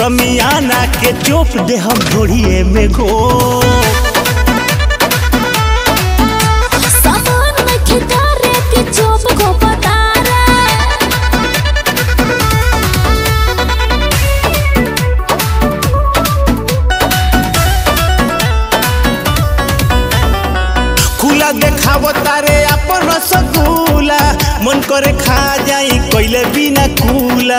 समियाना के चोप दे हम घोड़िए में घो सामान में खिकारे के चोप को पतारा खुला देखाव तारे अपन रसगुल्ला मन करे खा जाई कोइले बिना कूला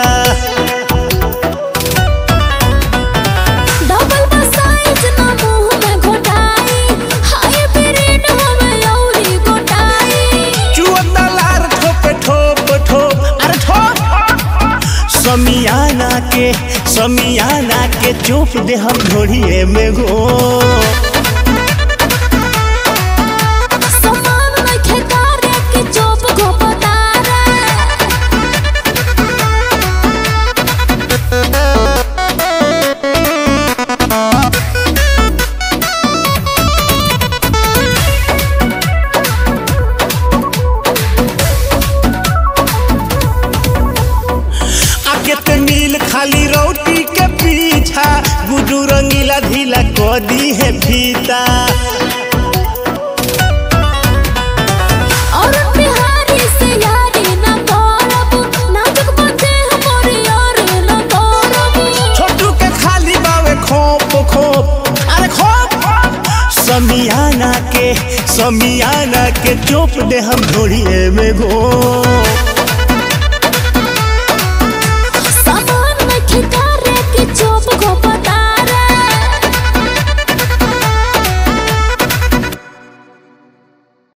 डबल बा साइज ना मुंह में घोटाई हाय ब्रेड हमें औरी गोटाई चुअता लार ठोप ठोप ठोप अरे ठोप समियाना के समियाना के चोप दे हम घोड़िए में घो सामान में खिकारे के चोप को पतारा आके ते मिल खाली रोटी के पीछा गुडू रंगीला ढीला को दी है फीता और बिहारी से यारी ना करब नाजुक बंदे हमारी यार ना करब छोटू के खाली बावे खोप खोप अरे खोप समियाना के समियाना के चोप दे हम घोड़िए में घो